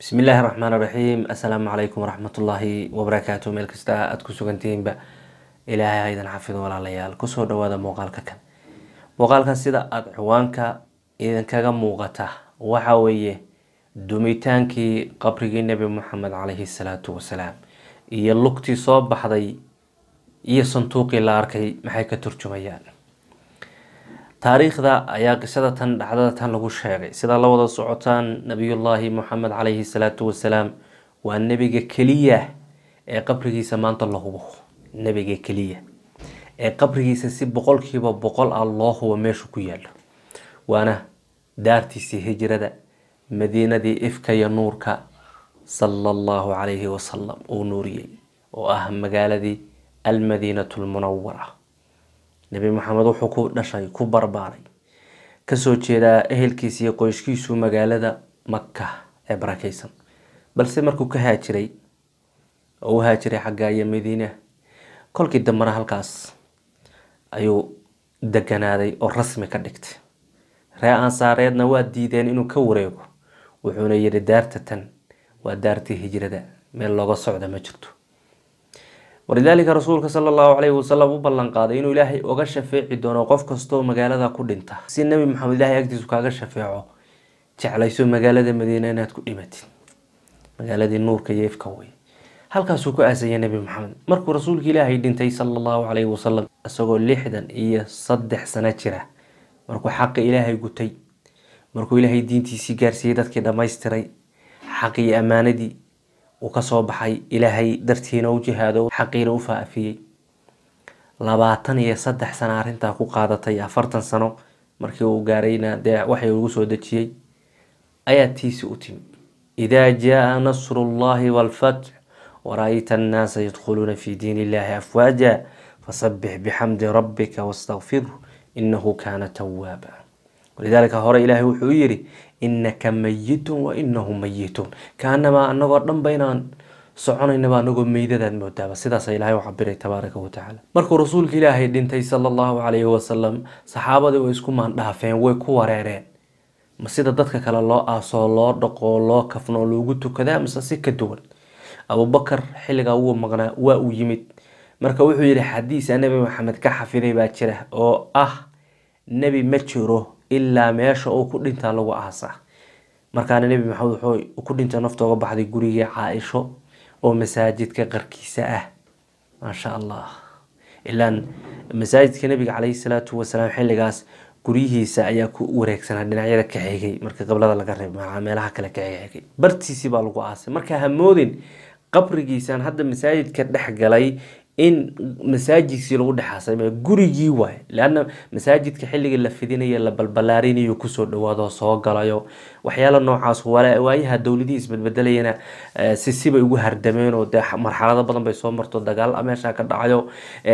bismi illaahi raxmaan raxiim assalaamu calaykum waraxmatullaahi wabarakaatu meel kasta aada ku sugantihiinba ilaahay ha idin xafido walaalayaal kusoo dhawaada muuqaalka kan muuqaalkan sida aada ciwaanka idinkaga muuqata waxa weeye dumitaankii qabrigii nebi moxamed caleyhi salaatu wasalaam iyo lugtii soo baxday iyo sanduuqii la arkay maxay ka turjumayaan taariikhda ayaa qisada tan dhacdada tan lagu sheegay sidaa la wada socotaan nabiyullaahi moxamed caleyhi salaatu wasalaam waa nebiga keliya ee qabrigiisa maanta la hubo nebiga keliya ee qabrigiisa si boqolkiiba boqol ah loo hubo meeshu ku yaalo waana daartiisii hijrada madiinadii ifka iyo nuurka sala allahu calayhi wasalam uu nuuriyey oo ah magaaladii almadiinatu lmunawara nebi maxamed wuxuu ku dhashay ku barbaaray kasoo jeedaa ehelkiisa iyo qoyskiisu magaalada maka ee barakeysan balse markuu ka haajiray oo u haajiray xagga iyo madiina kolkii dambena halkaas ayuu deganaaday oo rasmi ka dhigtay ree ansaareedna waa diideen inuu ka wareego wuxuuna yihi daarta tan waa daartii hijrada meel looga socda ma jirto walidaalika rasuulka sala allahu caleyhi wasalam u ballan qaaday inuu ilaahay oga shafeeci doono qof kastoo magaalada ku dhinta si nebi maxamed ilaahay agtiisu kaaga shafeeco jeclayso magaalada madiina inaad ku dhimatid magaaladii nuurka iyo ifka wey halkaasuu ku aasaya nebi maxamed markuu rasuulka ilaahay dhintay sala allahu caleyhi wasalam isagoo lixdan iyo saddex sano jira markuu xaqa ilaahay gutay markuu ilaahay diintiisii gaarsiiyey dadkii dhammaystiray xaqii ammaanadii uu kasoo baxay ilaahay dartiina u jihaado xaqiina u faafiyey labaatan iyo saddex sano arrintaa ku qaadatay afartan sano markii uu gaarayna dee waxay ugu soo dejiyey ayaa tiisi u timi idaa jaa nasru llahi waalfatx wara-ayta annaasa yadkhuluuna fi diin illahi afwaaja fasabix bixamdi rabbika wastakfirhu inahu kaana tawaaba walidaalika hore ilaahay wuxuu u yidhi inaka mayitun wa inahum mayituun kaanamaa anagoo dhanba inaan soconaynaba anagoo meydadaad moodaaba sidaasa ilaahay u cabiray tabaaraka watacaala markuu rasuulka ilaahay dhintay sala allahu calayhi wasalam saxaabadii way isku maandhaafeen way ku wareereen ma sida dadka kale loo aasoo loo dhaqoo loo kafnoo loogu tukadaa mise si ka duwan abubakar xilligaa wuu maqnaa waa uu yimid marka wuxuu yihi xadiisa nebi maxamed ka xafiday baa jira oo ah nebi ma jiro ilaa meesha uu ku dhintaa lagu aasaa markaana nebi maxamed wuxuu ku dhinta naftooga baxday gurigii caa-isho oo masaajidka qarkiisa ah maasha allah ilaan masaajidka nebiga caleyhi salaatu wasalaam xilligaas guryihiisa ayaa ku wareegsanaa dhinacyada ka xigay marka qablada laga reeb meelaha kale ka xigay bartiisii baa lagu aasay marka hamoodin qabrigiisaan hadda masaajidka dhex galay in masaajidkii lagu dhexaasay gurigii waay leana masaajidka xilligii la fidinayo la balbalaarinayo kusoo dhawaado soo galayo waxyaala noocaas waayaha dowladihii isbedbedelayana si sibay ugu hardameen oo dee marxalado badan bay soo marto dagaal meesha ka dhacayo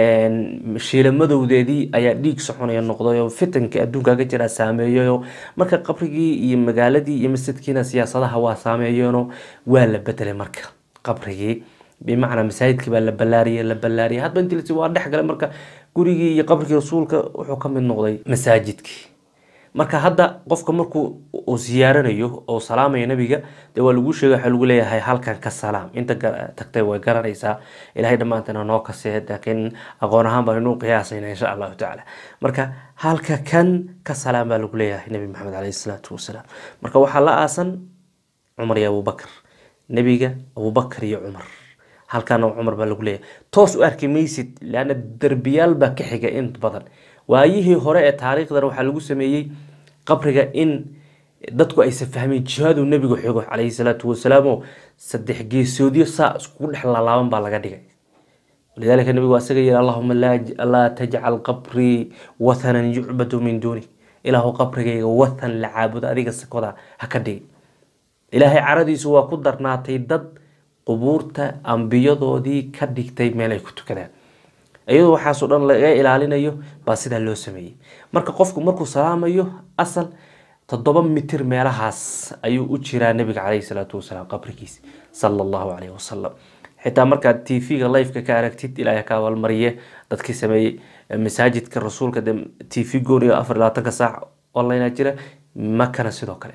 shiilamadowdeedii ayaa dhiig soconaya noqdayo fitanka adduunka ka jira saameeyayo marka qabrigii iyo magaaladii iyo masjidkiina siyaasadaha waa saameeyeeno waa la bedelay marka qabrigii bimacnaa masaajidkii baa la ballaariyay la ballaariyay hadba intii lasi waa dhex galay marka gurigii iyo qabrigii rasuulka wuxuu ka mid noqday masaajidkii marka hadda qofka markuu uu siyaaranayo oo salaamayo nabiga dee waa lagu sheegay waxaa lagu leeyahay halkan ka salaam inta tagtay way garanaysaa ilahay dhammaantana noo kasee laakiin aqoon ahaan baan inuu qiyaasayna insha allahu tacaala marka halka kan ka salaam baa lagu leeyahay nabi maxamed caleyhi salaatu wasalaam marka waxaa la aasan cumar iyo abubakar nebiga abubakar iyo cumar halkaana cumar baa lagu leeyahay toos u arki maysid leana derbiyaal baa ka xiga in badan waayihii hore ee taariikhdan waxaa lagu sameeyey qabriga in dadku aysan fahmeyn jihaadu nebigu xigo caleyhi salaatu wasalaamo saddex geesoodyo saa iskugu dhex laalaaban baa laga dhigay walidaalika nebigu asaga yihi allahuma laa tajcal qabrii wathanan yucbadu min duuni ilaahu qabrigayga wathan la caabudo adiga sakoda ha ka dhigi ilaahay caradiisu waa ku darnaatay dad qubuurta ambiyadoodii ka dhigtay meel ay ku tukadaan iyadoo waxaasoo dhan laga ilaalinayo baa sidaa loo sameeyey marka qofku markuu salaamayo asal toddoba mitir meelahaas ayuu u jiraa nabiga caleyhi salaatu wasalaam qabrigiisa sala allahu caleyhi wasalam xitaa markaad t v-ga lifeka ka aragtid ilaahay ka abaalmariye dadkii sameeyey masaajidka rasuulka de t v gooniga afar labaatanka saac online jira makana sidoo kale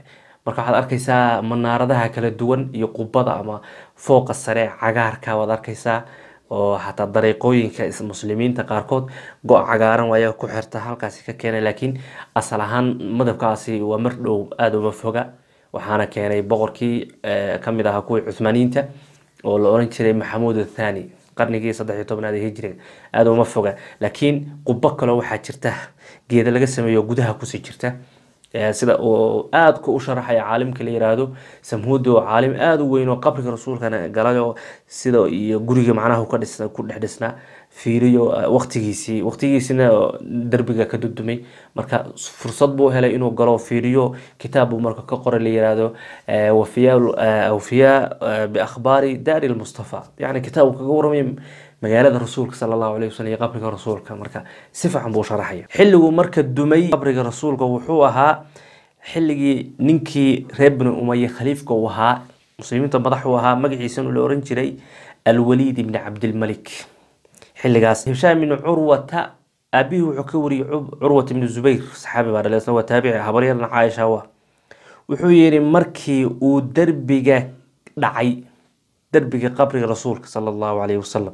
marka waxaad arkaysaa manaaradaha kala duwan iyo qubada ama fooqa sare cagaarka waad arkaysaa oo xataa dariiqooyinka muslimiinta qaarkood go- cagaaran waaya ku xirta halkaasi ka keenay laakiin asal ahaan madabkaasi waa mar dhow aada uma foga waxaana keenay boqorkii kamid ahaa kuwii cuthmaaniyiinta oo la oran jiray maxamuud athani qarnigii saddex iyo tobnaad ee hijriga aada uma foga laakiin qubo kaloo waxaa jirta geeda laga sameeyo gudaha kusii jirta sida uu aadka u sharaxaya caalimka la yiraahdo samhuudi oo caalim aada u weyn oo qabriga rasuulkana galay oo sida iyo guriga macnaha ka dhis ku dhex dhisnaa fiiriyo waqtigiisii waqtigiisina derbiga ka dudumay marka fursad buu helay inuu galo fiiriyo kitaab buu marka ka qoray la yiraahdo wafiya awfiya biakhbaari daari lmustafa yani kitaab kaga waramay magaalada rasuulka sala allahu alayh wasalam iyo qabriga rasuulka marka si fiican buu sharaxaya xilliguu marka dumay qabriga rasuulka wuxuu ahaa xilligii ninkii reer bani umaye khaliifka uu ahaa muslimiinta madax uu ahaa magaciisana la oran jiray alwaliid ibni cabdilmalik xilligaas hishaam ibni curwata aabihii wuxuu ka wariyey curwat ibni zubayr saxaabi baa dhalay isna waa taabici habaryarna caaisha wa wuxuu yihi markii uu derbiga dhacay derbiga qabriga rasuulka sala allahu alayhi wasalam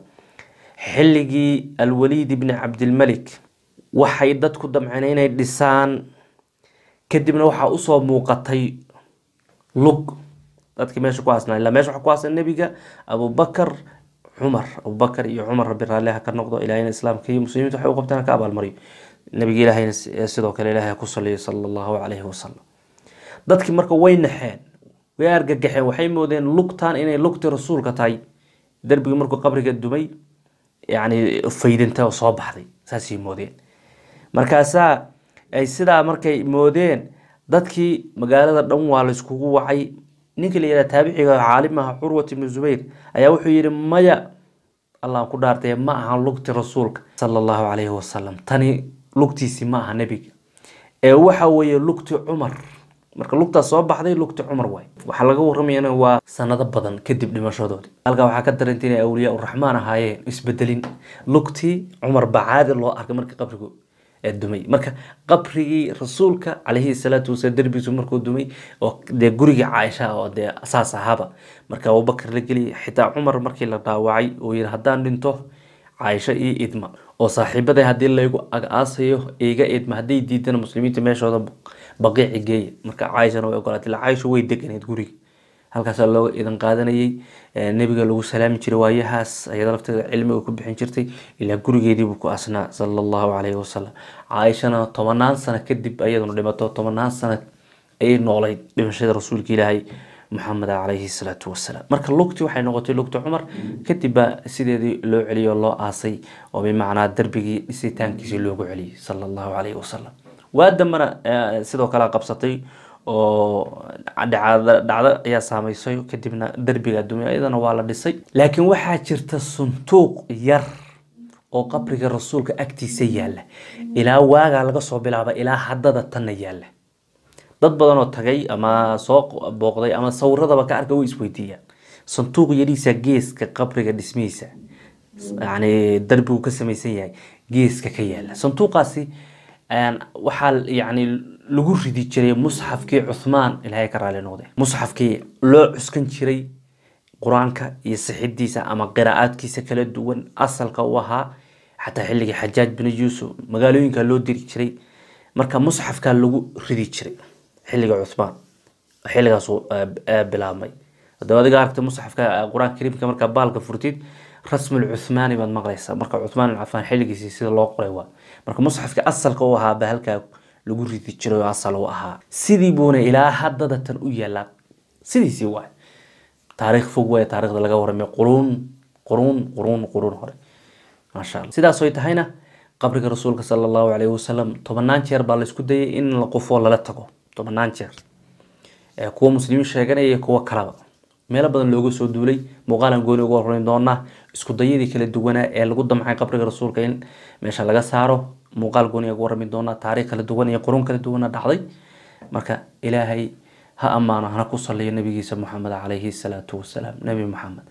xilligii alwaliid ibni cabdilmalik waxay dadku damceen inay dhisaan kadibna waxaa usoo muuqatay lug dadkii meesha ku aasnaa ilaa meesha waxaa ku aasnaa nebiga abubakar cumar abubakar iyo cumar rabbi raalliha ka noqdo ilahayna islaamka iyo muslimiinta waxay u qabtaan ka abaalmariyo nabiga ilahayna sidoo kale ilaahay ku saliyo sala allahu calayhi wasalam dadkii marka way naxeen way argagaxeen waxay moodeen lugtan inay lugtii rasuulka tahay derbigii markuu qabriga dumay yani faydinta oo soo baxday saasay moodeen markaasaa ay sidaa markay moodeen dadkii magaalada dhan waa layskugu wacay ninka la yihah taabiciga caalim aha curwat ibnu zubayr ayaa wuxuu yihi maya allah ku dhaartay ma aha lugti rasuulka sala allahu calayhi wasalam tani lugtiisi ma aha nebiga ee waxa weeye lugti cumar marka lugtaas soo baxday lugti cumar waay waxaa laga waramayana waa sanado badan kadib dhimashadoodi halkaa waxaa ka daranta inay awliyaa uraxmaan ahaayeen isbedelin lugtii cumar baa caadi loo arkay marka qabrigu dumay marka qabrigii rasuulka calayhi salaatu wasalaam derbigiisu markuu dumay oo dee gurigii caaisha oo dee saas ahaaba marka abubakar la geliyay xitaa cumar markii la dhaawacay uu yiri haddaan dhinto caaisha iyo idma oo saaxiibaday haddii laygu ag-aasayo iga idma hadday diidana muslimiinta meeshooda baqiici geeya marka caaishana way ogolaatay ila caaisha way deganeed guriga halkaasaa looga idan qaadanayay nebiga lagu salaami jiray waayahaas ayada lafteeda cilmiga ku bixin jirtay ilaa gurigeediibuu ku asnaa sala allahu calayhi wasalam caaishana tobanaan sano kadib ayaduna dhimato tobanaan sano ayay noolayd dhimashada rasuulka ilaahay maxamed calayhi salaatu wasalaam marka lugti waxay noqotay lugti cumar kadib baa sideedii loo celiyay oo loo aasay oo bimacnaa darbigii dhisitaankiisii loogu celiyay sala allahu calayhi wasalam waa dambana sidoo kale qabsatay oo dhacdo ayaa saameysay kadibna derbiga dumay ayadana waa la dhisay laakiin waxaa jirta suntuuq yar oo qabriga rasuulka agtiisa yaalla ilaa waagaa laga soo bilaaba ilaa haddada tanna yaalla dad badan oo tagay ama soo booqday ama sawiradaba ka arka way isweydiiyaan sanduuq yariisa geeska qabriga dhismihiisa yani darbigu ka samaysan yahay geeska ka yaala sanduuqaasi waxaa yani lagu ridi jiray musxafkii cuthmaan ilaahay ka raali noqde musxafkii loo cuskan jiray qur-aanka iyo sixidiisa ama qiraa'aadkiisa kala duwan asalka u ahaa xataa xilligii xajaaj bin yuusuf magaalooyinka loo diri jiray marka musxafkaa lagu ridi jiray xilliga cuthmaan xilligaas bilaabmay hadaba adiga aragta musxafka qur-aanka kariimka markaa baalka furtid rasmul cuthmaani baad maqlaysaa marka cuthmaan alcafaan xilligiisii sida loo qoray waa marka musxafka asalka u ahaa baa halkaa lagu ridi jiray oo asal u ahaa sidii buuna ilaa haddada tan u yaalaa sidiisii waay taariikh fog waay taarikhda laga waramay quruun quruun quruun quruun hore maasha allah sidaas oy tahayna qabriga rasuulka sala allahu calayhi wasalam tobanaan jeer baa laysku dayay in la qufoo lala tago tobanaan jeer kuwa muslimiin sheeganaya iyo kuwa kalaba meelo badan looga soo duulay muuqaalan gooni uga horeyn doonaa isku dayadii kala duwanaa ee lagu damcay qabriga rasuulka in meesha laga saaro muuqaal gooni uga warami doonaa taariikh kala duwan iyo qurun kala duwana dhacday marka ilaahay ha ammaano hana ku saliyo nabigiisa moxamed calayhi salaatu wasalaam nebi moxamed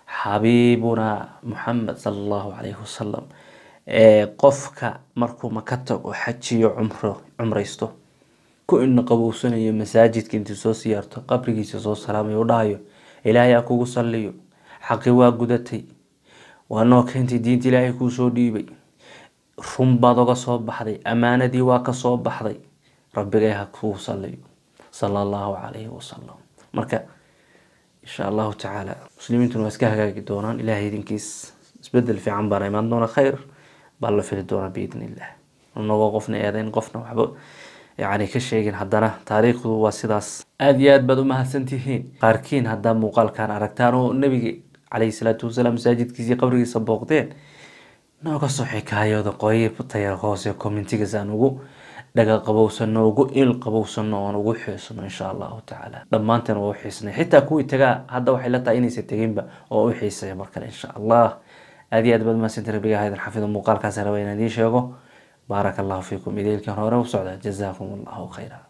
xabiibuna moxamed sala allahu calayhi wasalam qofka markuu maka tago xajiyo cumro cumraysto ku ina qabowsanayo masaajidka intii soo siyaarto qabrigiisa soo salaamayo u dhahayo ilaahay ha kugu salliyo xaqi waa gudatay waa noo keentay diinta ilaahay kuu soo dhiibay run baad oga soo baxday ammaanadii waa ka soo baxday rabbigay ha kugu salliyo sala allahu calayhi wasalam marka insha allahu tacaala muslimiintuna waa iska hagaagi doonaan ilahay idinkiis isbedel fiican baana imaan doona khayr baa la fili doonaa biidn illah inagoo qofna eedayn qofna waxba yani ka sheegin haddana taariikhdu waa sidaas aada iyo aad baad umahadsantihiin qaarkiin haddaa muuqaalkan aragtaan oo nebiga calayhi salaatu wasalaam masaajidkiisii qabrigiisa booqdeen nooga soo xikaayooda qoyibtaya hoose commentigas aan ugu dhaga qabowsano ugu il qabowsano oon ugu xiisno insha allahu tacaala dhammaanteen waa u xiisnay xitaa kuwii tagaa hadda waxay la tahay inaysa teginba oo u xiisaya mar kale insha allah aada iyo aad baad mahadsantii rabbiga haydan xafido muuqaalkaas raba inaan idiin sheego baaraka allahu fiikum idaylkan hore u socda jazaakum allahu khayra